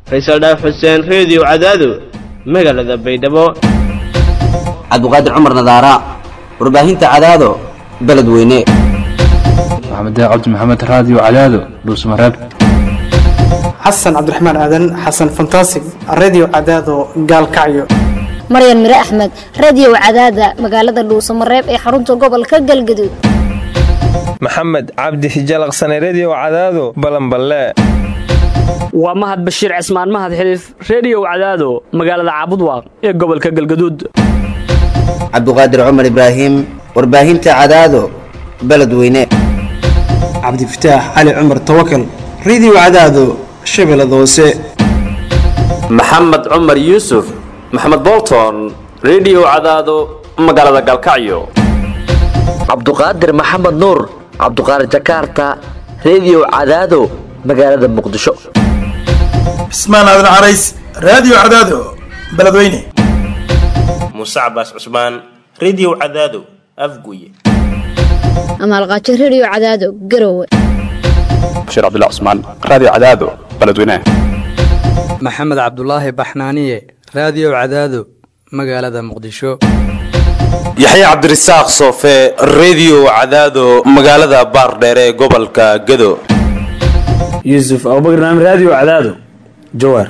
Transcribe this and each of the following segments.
faysal dhaaf xuseen reediyo cadaado magaalada baydhabo cabdiqaadir cumar nadaara warbaahinta cadaado beledweyne maxamed cabdi maxamed raadiyo cadaado dhuusmareeb xasan cabdiraxmaan aadan xasan fantasig redio cadaado gaalkacyo maryan mire axmed radio cadaada magaalada dhuusamareeb ee xarunta gobolka galgaduud maxamed cabdi hijalaqsane redio cadaado balanballe waa mahad bashiir cismaan mahad xiliif reediyow cadaado magaalada caabudwaaq ee gobolka galgaduud cabdiqaadir cumar ibraahim warbaahinta cadaado beledweyne cabdifataax cali cumar tawakal redio cadaado shabeellada hoose maxamed cumar yuusuf maxamed bolton redio cadaado magaalada galkacyo cabduqaadir maxamed nuur cabduqaadir jakarta redio cadaado magaalada muqdisho cismaan aadan carays raadiyo cadaado beledweyne muuse cabaas cusmaan redio cadaado afguye amaalqaajo redio cadaado garowe bashiir cabdilla cusmaan raadiyo cadaado beledweyne maxamed cabdulaahi baxnaaniye raadiyo cadaado magaalada muqdisho yaxye cabdirasaaq soofe redio cadaado magaalada baardheere ee gobolka gado yuusuf abubakr naam raadiyo cadaado jawaar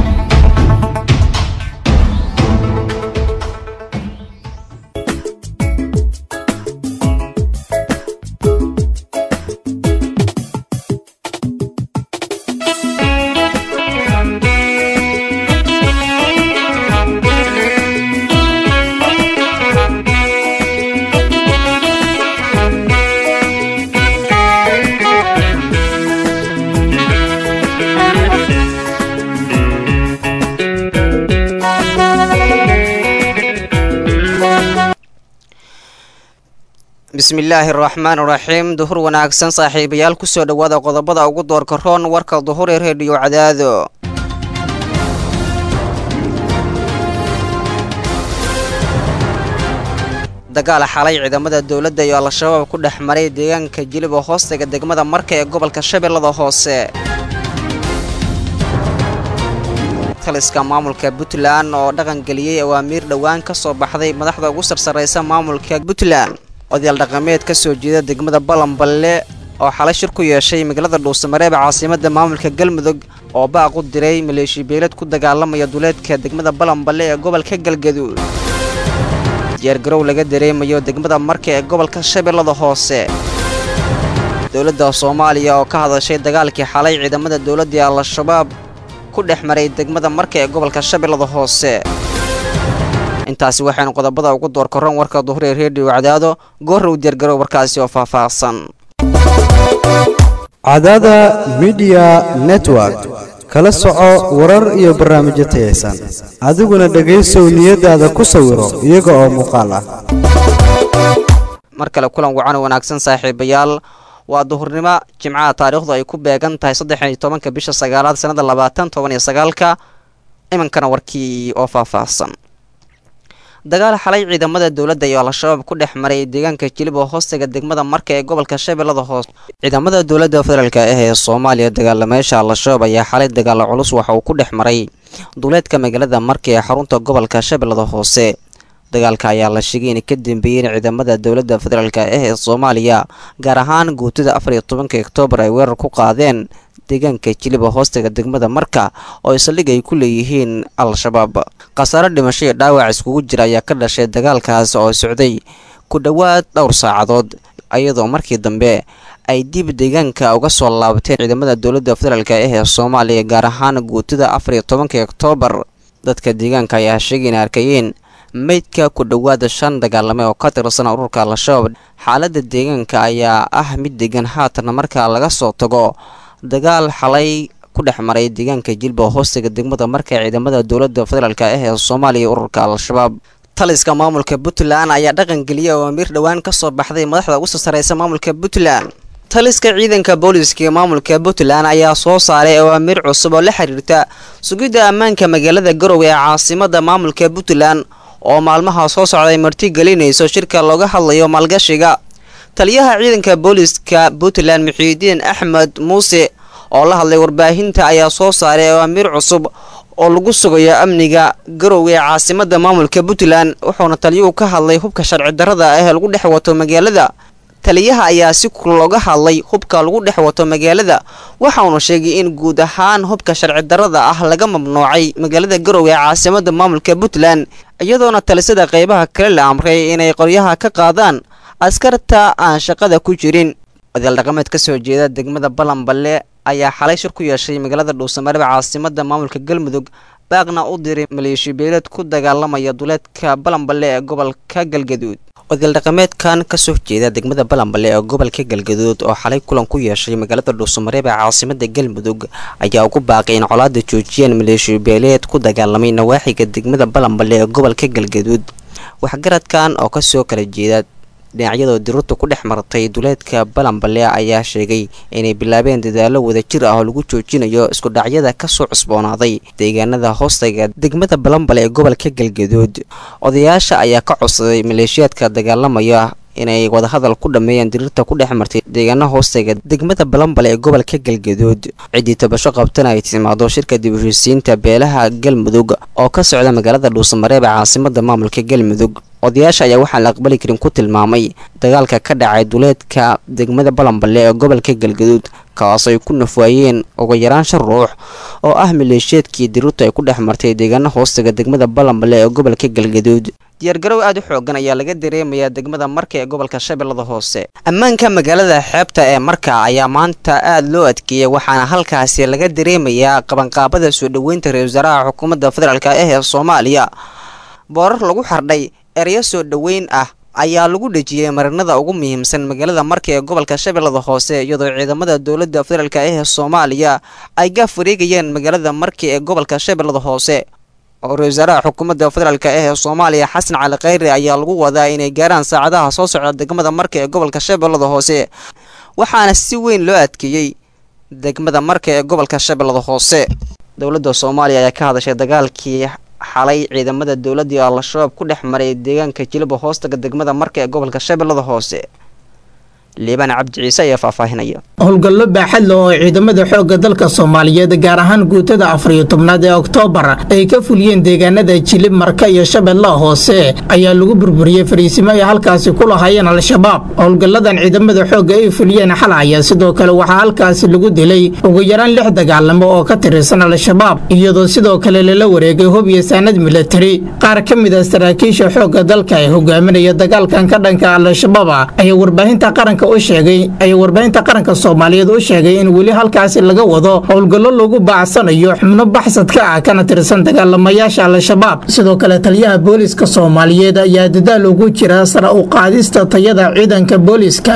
bismillaahi araxmaan iraxiim duhur wanaagsan saaxiibayaal kusoo dhowaada qodobada ugu doorka roon warka duhur ee reediyo cadaado dagaal xalay ciidamada dowladda iyo al-shabaab ku dhex maray deegaanka jilib oo hoostaga degmada marka ee gobolka shabeellada hoose taliska maamulka puntland oo dhaqangeliyey awaamiir dhowaan ka soo baxday madaxda ugu sarsarraysa maamulka puntland odayaal dhaqameed ka soo jeeda degmada balanballe oo xalay shir ku yeeshay magaalada dhuusamareeb caasimada maamulka galmudug oo baaq u diray maleeshi beelad ku dagaalamaya duleedka degmada balanballe ee gobolka galgaduud diyaargarow laga dareemayo degmada marka ee gobolka shabeellada hoose dowladda soomaaliya oo ka hadashay dagaalkii xalay ciidamada dowladdii al-shabaab ku dhex maray degmada marka ee gobolka shabeellada hoose intaasi waxaynu qodobada ugu door korran warka duhur ee reediyo cadaado goorrow diyaargarow warkaasi oo faahfaahsan cadaada midiya network kala soco warar iyo barnaamijyo tayaysan adiguna dhegaysow niyadaada ku sawiro iyaga oo muuqaal ah mar kale kulan wacan wanaagsan saaxiibayaal waa duhurnimo jimcaha taariikhdu ay ku beegan tahay saddex iyo tobanka bisha sagaalaad sannada labaatan toban iyo sagaalka imankana warkii oo faahfaahsan dagaal xalay ciidamada dowladda iyo al-shabaab ku dhex maray deegaanka jilib oo hoostaga degmada marka ee gobolka shabeellada hoose ciidamada dowladda federaalk ah ee soomaaliya dagaalameesha al-shabaab ayaa xalay dagaalo culus waxa uu ku dhex maray duleedka magaalada marka ee xarunta gobolka shabeellada hoose dagaalka ayaa la sheegay inay ka dambeeyeen ciidamada dowladda federaalk ah ee soomaaliya gaar ahaan guutada afar iyo tobanka oktoobar ay weerar ku qaadeen deegaanka jiliba hoostaga degmada marka oo saldhig ay ku leeyihiin al-shabaab khasaare dhimasho iyo dhaawac iskugu jira ayaa ka dhashay dagaalkaas oo socday ku dhowaad dhowr saacadood iyadoo markii dambe ay dib deegaanka uga soo laabteen ciidamada dowladda federaalk ah ee soomaaliya gaar ahaan guutada afar iyo tobanka oktoobar dadka deegaanka ayaa sheegay inay arkayeen meydka ku dhowaada shan dagaalame oo ka tirsan ururka al-shabaab xaaladda deegaanka ayaa ah mid degan haatan marka laga soo tago dagaal xalay ku dhex maray deegaanka jilba hoostiga degmada marka ciidamada dowladda federaalk ah ee soomaaliya ururka al-shabaab taliska maamulka puntland ayaa dhaqangeliyay awaamiir dhowaan ka soo baxday madaxda ugu sarsaraysa maamulka puntland taliska ciidanka booliiska ee maamulka puntland ayaa soo saaray awaamiir cusub oo la xiriirta sugidda ammaanka magaalada garowe ee caasimada maamulka puntland oo maalmaha soo socday marti gelinayso shirka looga hadlayo maalgashiga taliyaha ciidanka booliiska puntland muxiidiin axmed muuse oo la hadlay warbaahinta ayaa soo saaray awaamiir cusub oo lagu sugayo amniga garowga ee caasimada maamulka puntland wuxuuna taliyuhu ka hadlay hubka sharci darrada ah ee lagu dhex wato magaalada taliyaha ayaa si kul looga hadlay hubka lagu dhex wato magaalada waxauna sheegay in guud ahaan hubka sharci darrada ah laga mamnuucay magaalada garowga ee caasimada maamulka puntland iyadoona talisada qeybaha kale la amray inay qoryaha ka qaadaan askarta aan shaqada ku jirin odayaal dhaqameed ka soo jeeda degmada balanballe ayaa xalay shir ku yeeshay magaalada dhuusamareeb caasimada maamulka galmudug baaqna u diray maleeshiya beeleed ku dagaalamaya duleedka balanballe ee gobolka galgaduud odayaal dhaqameedkan kasoo jeeda degmada balanballe ee gobolka galgaduud oo xalay kulan ku yeeshay magaalada dhuusamareeb ee caasimada galmudug ayaa ugu baaqay in colaada joojiyaan maleeshiya beeleed ku dagaalamay nawaaxiga degmada balanballe ee gobolka galgaduud waxgaradkan oo kasoo kala jeeda dhinacyadoo diruurta ku dhex martay duleedka balanballe ayaa sheegay inay bilaabeen dadaalo wadajir ah oo lagu joojinayo iskudhacyada kasoo cusboonaaday deegaanada hoostaga degmada balanbale ee gobolka galgaduud odayaasha ayaa ka codsaday maleeshiyaadka dagaalamaya inay wadahadal ku dhammeeyaan diriirta ku dhex martay deegaana hoostaga degmada balanbale ee gobolka galgaduud ciddii tabasho qabtana ay timaado shirka dib u heshiisiinta beelaha galmudug oo ka socda magaalada dhuusamareeb ee caasimada maamulka galmudug odayaasha ayaa waxaan la aqbali karin ku tilmaamay dagaalka ka dhacay duleedka degmada balanballe ee gobolka galgaduud kaas ay ku nafwaayeen ugu yaraan shan ruux oo ah maleeshiyeedkii diruurta ay ku dhex martay deegaana hoostaga degmada balanballe ee gobolka galgaduud diyaargarow aad u xoogan ayaa laga dareemayaa degmada marka ee gobolka shabeellada hoose ammaanka magaalada xeebta ee marka ayaa maanta aad loo adkeeyay waxaana halkaasi laga dareemayaa qabanqaabada soo dhoweynta ra-isul wasaaraha xukuumadda federaalk ah ee soomaaliya boorar lagu xardhay ereyo soo dhoweyn ah ayaa lagu dhejiyey marinada ugu muhiimsan magaalada marka ee gobolka shabeellada hoose iyadoo ciidamada dowladda federaalk ah ee soomaaliya ay gaaf wareegayeen magaalada marka ee gobolka shabeellada hoose oo ra-isul wasaaraha xukuumadda federaalk ah ee soomaaliya xasan cali khayre ayaa lagu wadaa inay gaaraan saacadaha soo socda degmada marka ee gobolka shabeellada hoose waxaana si weyn loo adkeeyey degmada marka ee gobolka shabeellada hoose dowladda soomaaliya ayaa ka hadashay dagaalkii xalay ciidamada dowladda iyo al-shabaab ku dhex maray deegaanka jilba hoostaga degmada marka ee gobolka shabeellada hoose liibaan cabdi ciise ayaa faahfaahinaya howlgallo baaxad leh oo ciidamada xoogga dalka soomaaliyeed gaar ahaan guutada afariyo tobnaad ee oktoobar ay ka fuliyeen deegaanada jilib marka iyo shabeellaha hoose ayaa lagu burburiyey fariisimo ay halkaasi ku lahaayeen al-shabaab howlgalladan ciidamada xoogga ay fuliyeen xal ayaa sidoo kale waxaa halkaasi lagu dilay ugu yaraan lix dagaalamo oo ka tirsan al-shabaab iyadoo sidoo kale lala wareegay hub iyo saanad milatari qaar ka mid a saraakiisha xoogga dalka ee hogaaminaya dagaalkan ka dhanka al-shabaab ayaa warbaahinta qaranka sheegay ayaa warbaahinta qaranka soomaaliyeed u sheegay in weli halkaasi laga wado howlgallo lagu baacsanayo xubno baxsadka ah kana tirsan dagaalamayaasha al-shabaab sidoo kale taliyaha booliska soomaaliyeed ayaa dadaal ugu jira sara u qaadista tayada ciidanka booliska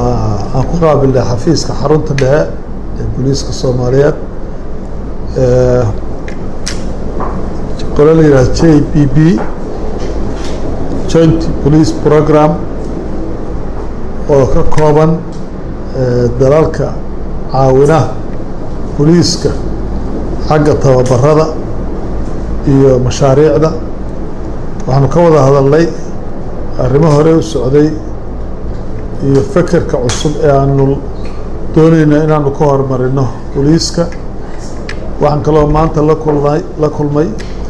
aan ku qaabilnay xafiiska xarunta dhexe ee booliiska soomaaliyeed qolo la yidhaha j b b joint police program oo ka kooban dalalka caawinaha boliiska xagga tababarada iyo mashaariicda waxaanu ka wada hadalnay arrimo hore u socday iyo fekerka cusub ee aanu doonayno inaanu ka horumarino boliiska waxaan kaloo maanta la kulnay la kulmay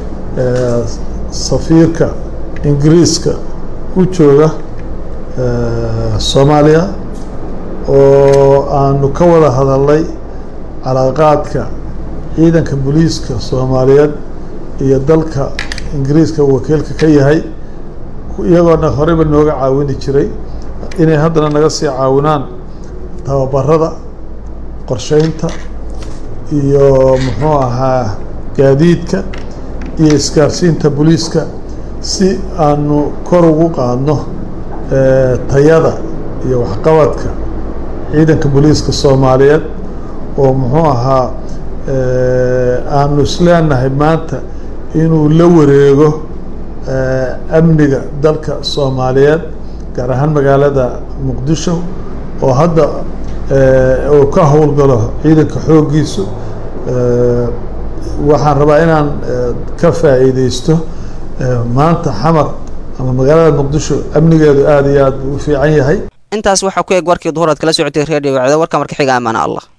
safiirka ingiriiska u jooga soomaaliya oo aanu ka wada hadalnay calaaqaadka ciidanka booliiska soomaaliyeed iyo dalka ingiriiska uu wakiilka ka yahay iyagoona horeyba nooga caawini jiray inay haddana naga sii caawinaan tababarada qorsheynta iyo muxuu ahaa gaadiidka iyo isgaarsiinta booliiska si aanu kor ugu qaadno tayada iyo waxqabadka ciidanka booliiska soomaaliyeed oo muxuu ahaa aanu isleenahay maanta inuu la wareego amniga dalka soomaaliyeed gaar ahaan magaalada muqdisho oo hadda uu ka howlgalo ciidanka xooggiisu waxaan rabaa inaan ka faa'iideysto maanta xamar ama magaalada muqdisho amnigeedu aada iyo aad u fiican yahay intaas waxaa ku eg warkii duhur aad kala socotay reediyo wacdo warka marka xiga amaana allah